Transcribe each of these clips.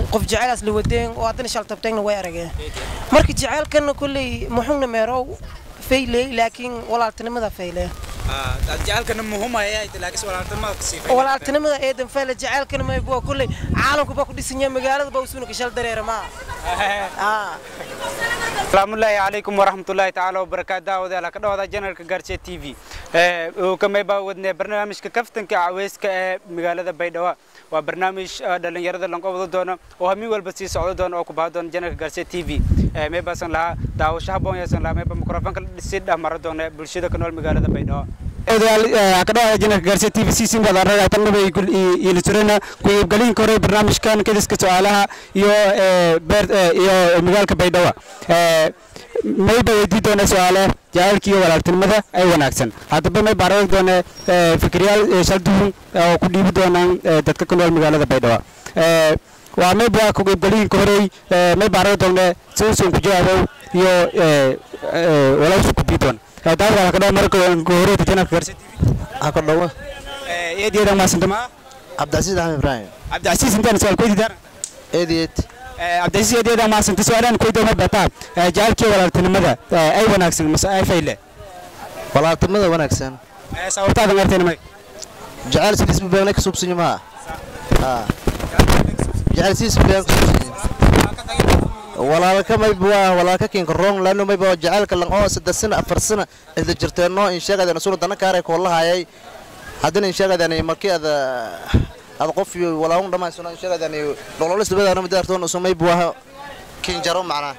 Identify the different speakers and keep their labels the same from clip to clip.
Speaker 1: qof jaceylaas la wadeen oo haddana shaltabteegna way arageen marka jaceylkana kolley muxugna meerow fayley laakiin walaaltinimada fayle
Speaker 2: jaceylkana muhumaya laakiin walaaltinimada kasii
Speaker 1: walaaltinimada eedan fayle jaceylkana maybuwa kolley caalamku baa ku dhisanya magaalada baa usuuna kashal dareera maa
Speaker 2: salaamullaahi calaykum waraxmatullaahi tacaala wabarakaatu daawadayaal ka dhawada janalka gaarsiya t v uu kamay baa wadnay barnaamijka kaftanka caweyska ee magaalada baydhabo waa barnaamij dhalinyarada lanqo wada doono oo hamin walba sii socdo doono oo ku baha doona janalka gaarsiya t v may baasan lahaa daawasho haboon yeesan lahaa mayba mikrofoonka sii dhexmara doona bulshada ku nool magaalada baydhabo kadhawaada janalka gaarsiya t v siisin badan tanaba iilisurena ku-iibgalinka hore barnaamijkan kadiska su-aalaha iyo iyo magaalka baydhabo mayba weydii doona su-aale jacaylka iyo walaaltinimada ay wanaagsan haddaba may baan aragi doona fikiryaal shalduhun oo ku dhiibi doonaan dadka ku nool magaalada baydhabo waa mayba ku-iibgalinka horey may baan aragi doona siusun ku jawaabow iyo walaalsu ku bii doona daawada kadhawa marka horeeta janalka gaarsiya t v
Speaker 3: ka dhawo
Speaker 2: eedyada maasantama
Speaker 3: cabdicasiis axmed ibraahim
Speaker 2: cabdicasiis intaan su-aal kuweydiidaan
Speaker 3: eedeed
Speaker 2: cabdicasiis eedyada maasanta su-aalaan kuweydiyo ma bataa jacaylkii walaaltinimada ay wanaagsan mase ay fayle
Speaker 3: walaaltinimada wanaagsan
Speaker 2: sababtaadan artayna may
Speaker 3: jecel sidiis bubeenay ka suubsanyo maa jecel sidiis bubeen ka suubsanyo walaalka mayba waa walaalka kinka rong laano mayba jacaylka lang oo saddex sana afar sana isla jirteenno in sheegadan suna dana kaaray koolahayay haddana in sheegadan markii ada ada qof iyo walaalun dhamaysano in sheegadan nololis labadaana midaartoon usu mayba waa kinjaro macnaa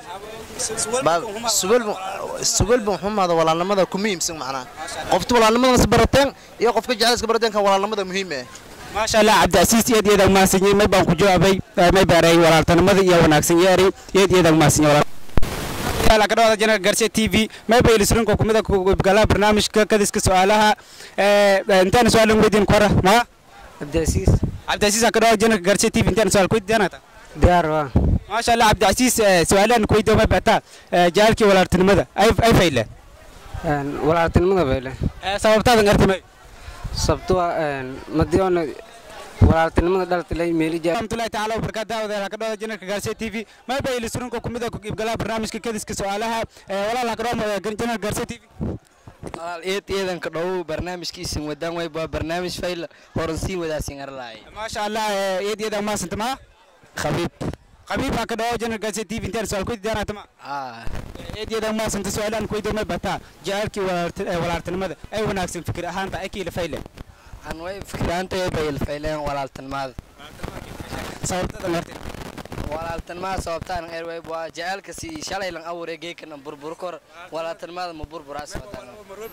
Speaker 3: sugalba xumaada walaalnimada ku muhiimsan macnaa qofta walaalnimadana barateen iyo qofka jacaylska barateen kan walaalnimada muhiim eh
Speaker 2: maasha allah cabdicasiis eed eed maasanyay may baan ku jawaabay may baaray walaaltanimada iyo wanaagsan yeeri eed eed maasanyay walaal ka dhawada janalka gaarsiya t v may bay ilisrinko kumida gala barnaamijka kadiska su-aalaha intaan su-aalan weydiin kora ma
Speaker 4: cabdicasiis
Speaker 2: cabdicasiis ka dhawada janalka gaarsiya t v intaan su-aal kuweydiinata
Speaker 4: diyaar waa
Speaker 2: maasha allah cabdicasiis su-aalaan kuweydiyo may baataa jaalkii walaaltinimada ay fayle
Speaker 4: walaaltinimada bayle
Speaker 2: sababtaadan artimay
Speaker 4: sabto waa madiona walaaltinimada dhaltalay meelija
Speaker 2: rahmatullahi tacaala wabarakaatu daawadayaal ka dhawada janalka gaarsiya t v may bay ilisrinko kumida ku iibgalaha barnaamijka kadiska su-aalaha walaal ka dhawada janalka gaarsiya t v
Speaker 5: walaal eed eedanka dhow barnaamijkiisin wadaan way baa barnaamij fayl horan sii wadaasin arlaay
Speaker 2: maasha allah eed eedan maasanta ma
Speaker 5: khabiib
Speaker 2: khabiib ka dhawo janalka gaarsiya t v intaan su-aal ku diyaanata ma
Speaker 5: aa
Speaker 2: eed eedan maasanta su-aalaan kuweydiyo may bataa jacaylkii walaaltinimada ay wanaagsan fikir ahaanta ay kiila fayle
Speaker 5: aan way fikraantay bay fayleen walaaltinimada
Speaker 2: sababtadan artay
Speaker 5: walaaltinimada sababtaan eer way waa jacaylka si shalay lan abuuray geekana burbur kor walaaltinimada ma burburaas wadaan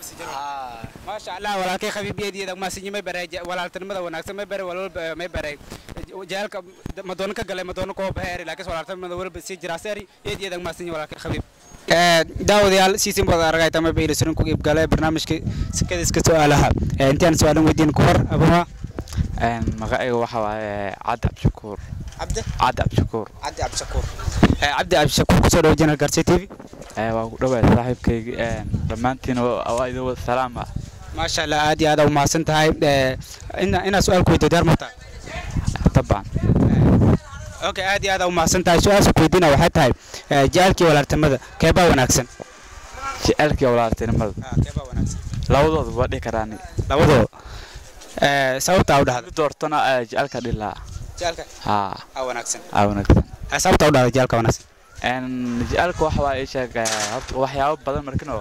Speaker 5: aa
Speaker 2: maasha allah walaalkay khabiib eed eedan maasanyi may baray walaaltinimada wanaagsan may baray walwalba may baray jacaylka madoono ka galay madoono koo baheeri laakiin walaaltinimada walba sii jiraaseeri eed eedan maasanyi walaalkay khabiib daawadayaal siisin baad aragayta ma bayla surin ku iibgalay barnaamijka sikadiska su-aalaha intaan su-aalan weydiin ku hor abuma
Speaker 6: magacayga waxa waaye cabdi cabdishakuur
Speaker 2: cabdi
Speaker 6: cabdi cabdishakuur
Speaker 2: cabdi cabdishakuur cabdi cabdishakuur kusoo dhawo janal gaarsiya t v
Speaker 6: waa ku dhawaad saaxiibkayga dhammaantiin waa idin wada salaama
Speaker 2: maasha allah aad iyo aad u mahadsan tahay inaad su-aal ku weydiyo diyaar martaa
Speaker 6: taban
Speaker 2: okay aad iyo aad u mahadsan tahay su-aasha ku weydiina waxay tahay jacaylkii walaaltinimada keebaa wanaagsan
Speaker 6: jecelkii walaaltinimada
Speaker 2: keebaa wanaagsan
Speaker 6: labadooda waa dhihi karaani
Speaker 2: labadooda sababtaa u dhahda
Speaker 6: mid doortona jecelka dhilaa
Speaker 2: jacaylka
Speaker 6: haa
Speaker 2: aa wanaagsan
Speaker 6: aa wanaagsan
Speaker 2: sababtaa u dhahda jacaylka wanaagsan
Speaker 6: jecelka waxa waa ii sheeg horta waxyaabo badan markinoo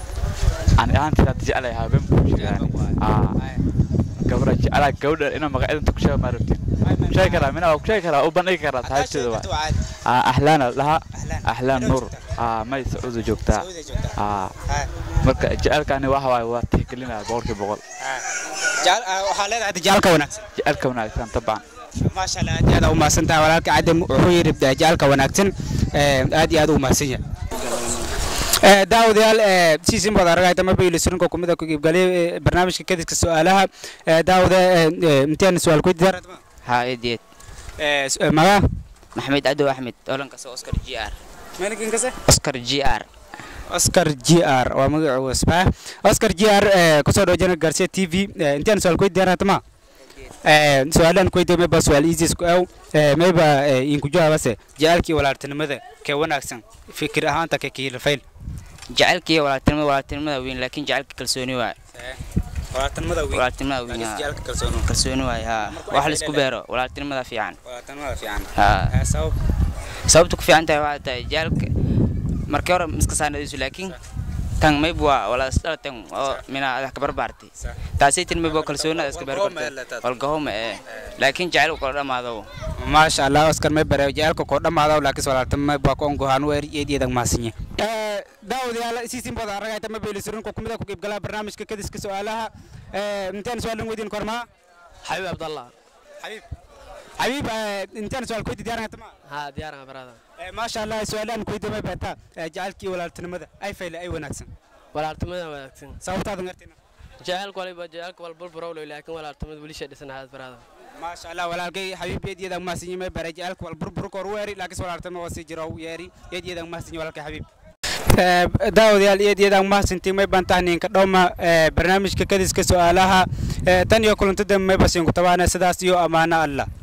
Speaker 6: ani ahaanteeda hadda jeclay habeen kuu sheegaani aa gabra jeclaa gabadha inaa magaceedanta ku sheega maa rabtin sheegi karaa mina waa ku sheegi karaa u bandhigi karaa saaxiibteeda waa أحلان لها أحلان نور آه ما يسعود جوكتا آه مركا جعلك أنا واحد واحد واحد تهكلنا بورك بقول
Speaker 2: waxaa leedahay jacalka wanaagsan
Speaker 6: جعلك وناكسان طبعا
Speaker 2: maasha allah aad iyo aad u mahadsan tahay walaalka cadde wuxuu yidhi jacalka wanaagsan aad iyo aad u mahadsan yahay daawadayaal siisin baad aragayta ma bayli surinka kumida ku iibgalay barnaamijka kadiska su-aalaha daawada intaan su-aal ku diyaar
Speaker 7: ها إيديت
Speaker 2: magaa
Speaker 7: محمد عدو أحمد أولاً كسو أوسكار جي آر
Speaker 2: meelkin kase
Speaker 7: أوسكار جي آر
Speaker 2: oscar g r waa magacu wasbaa oscar g r kusoo dhawo janal garcia t v intaan su-aal ku diyaar hatama su-aalaan kuweydiyo mayba su-aal iisis ku aw mayba inku jawaabase jacaylkii walaaltinimada kee wanaagsan fikir ahaanta ka kiilafayl
Speaker 7: jacaylka iyo walaaltinimada walaaltinimada weyn laakiin jacaylka kalsooni waay
Speaker 2: walaaltinimada weyn
Speaker 7: walaaltinimada weyn
Speaker 2: laakiin
Speaker 7: haa.
Speaker 2: jacaylka kalsooni
Speaker 7: kalsooni waay haa
Speaker 2: Marka
Speaker 7: wax
Speaker 2: waxay
Speaker 7: la isku
Speaker 2: leedahay-
Speaker 7: beero walaaltinimada fiican
Speaker 2: walaaltinimada fiican
Speaker 7: haa
Speaker 2: sabab
Speaker 7: sababta ku fiican tahay waxaa tahay jacaylka markii hore iska saanadiisu laakiin tan mayb waa wala isdhalatan oo mina adah ka barbaartay
Speaker 2: Sa-
Speaker 7: taasay tin mayb oo kalsoonida iska beero
Speaker 2: Walgahoma
Speaker 7: kartay
Speaker 2: ee leetaad.
Speaker 7: walgahoma ee laakiin jacayl kala dhamaado
Speaker 2: maasha allah oscar may bare jacaylka koo dhammaada laakiin walaaltinimada baa ku ongohaan weer eedeedan maasinye daawadayaal isiisin booda aragayta ma beelisurin ku kumida ku qaybgalaa barnaamijka kadiska su-aalaha intaan su-aalan weydiin kormaa
Speaker 5: xabiib abdallah
Speaker 2: xabiib xabiib intaan su-aal ku weydi diyaaran ma
Speaker 5: haa diyaaran barada
Speaker 2: maasha allah su-aalaan ku weydi may beertaa jacaylkii walaaltinimada ay fayle ay wanaagsan
Speaker 5: walaaltimada wanaagsan
Speaker 2: sababtaadan gartina
Speaker 5: jacaylka waliba jacaylka wal burburow laakiin walaaltimada weli shay dhisan ahaad barada
Speaker 2: maasha allah walaalkay xabiib eedeedan maasinye may bare jacaylka wal burbur koor weeri laakiin walaaltinimada waa sii jiro yeeri eedeedan maasinye walaalkay xabiib daawadayaal iyad iyadaan mahadsantiin may baan tahniinka dhowma barnaamijka kadiska su-aalaha tan iyo kulantada may basiinku tabaana sidaas iyo ammaano allah